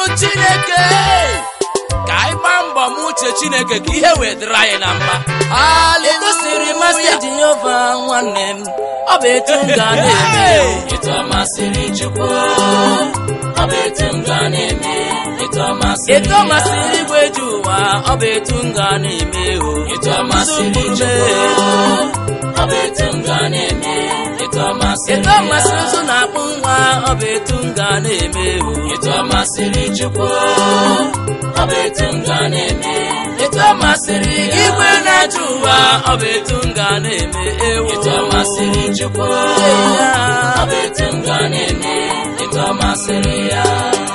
chineke ka anyị gbaa mbọ m uche chineke ka ihe wee dịrị anyị na mma etu siri masị jehova nwanne m ọ bụ etu m ga na-eme etu ọ masịrị Chukwu ọ bụ etu m ga na-eme etu ọ masịrị etu ọ masịrị igwe ji ụwa ọ bụ etu m ga na-eme o etu ọ masịrị Chukwu ọ bụ etu m ga na-eme etu ọ masịrị etu ọ masịrị ụzụ na-akpụ nwa ọ bụ etu m ga na-eme o etu ọ masịrị Chukwu ọ bụ etu m ga na-eme etu ọ masịrị igwe na-achị ụwa ọ bụ etu m ga na-eme ewo etu ọ masịrị Chukwu ọ bụ etu m ga na-eme etu ọ masịrị ya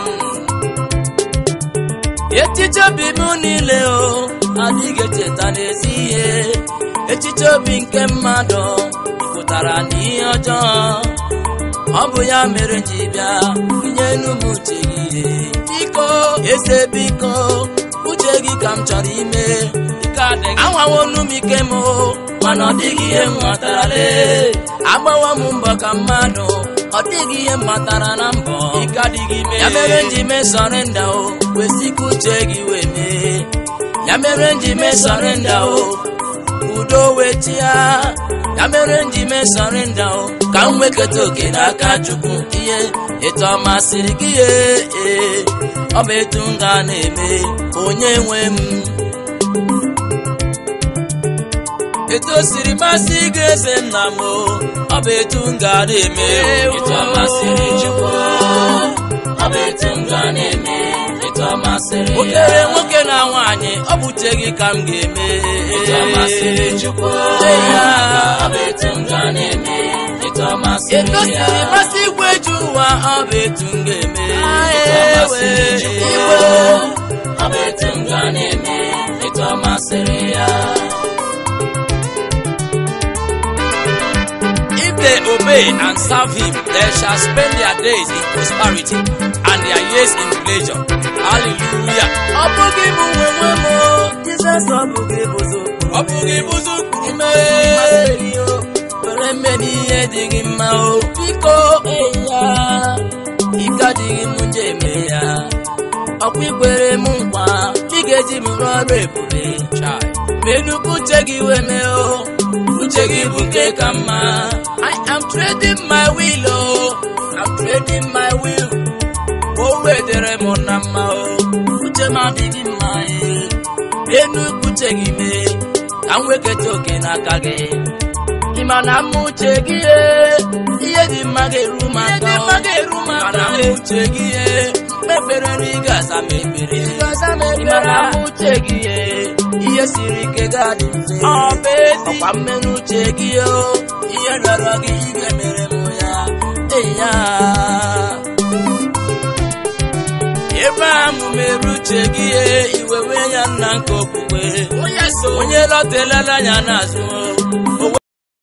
echiche obi m niile o adịghị echeta n'ezi ihe echiche obi nke mmadụ pụtara n'ihe ọjọọ ọ bụ ya mere ji bịa nye enu m uche gị biko eze biko uche gị ka m chọrọ ime ike adịghị anwawonu m ike m mana ọ dịghị ihe m matara agbawa m mbọ ka mmadụ ọ dịghị ihe m matara na mbọ ike adịghị ime ya mere nji mee sọrenda o kwesị ka uche gị wee mee ya mere nji mee sọrenda o udo wee chia ya mere nji mee sọrenda o ka m nweketa oke n'aka chukwu ihe etu ọ masịrị gị ee ee ọ bụ etu m ga na-eme onye nwe m etu o siri masị gị eze nna m o ọ bụ etu m ga na-eme etu ọ masịrị Chukwu ọ bụ etu m ga na-eme etu ọ masịrị ya okere nwoke na nwaanyị ọ bụ uche gị ka m ga-eme etu ọ masịrị Chukwu ya ọ bụ etu m ga na-eme etu ọ masịrị etu o ya siri masị igwe ji ụwa ọ bụ etu m ga-eme etu ọ masịrị Chukwu igwe ọ bụ etu m ga na-eme etu ọ masịrị ya If they obey and serve him, they shall spend their days in prosperity and their years in pleasure. Hallelujah. Ọ bụghị bụ nwe nwe m o, Jizọs ọ bụghị bụzụ Ọ bụghị bụzụ kwuru ime were mmeri ihe dịghị mma o biko eya ike adịghị m nje eme ya ọkwa ikwere m nkwa ị ga-eji m rụọ ọrụ ebube Chai. mee nnukwu uche gị wee mee o uche gị bụ nke ka mma I am trading my will o I'm trading my will o wedere m na mma o uche m adịghị mma e mee nnukwu uche gị mee ka m weketa oke n'aka gị ị ma na mma uche gị e, ihe dị mma ga-eru m aka o. mana mma uche gị e, mkpekpere na ị ga-aza m ekpere ị mara mma uche gị e, ihe siri ike ga-adị mfe ọkwa mmenụ uche gị o ihe rịọrọ gị ị ga-emere m ya eya Abraham mere uche gị e, iwe wee ya nna nke okwukwe onye lọtelela anya n'azụ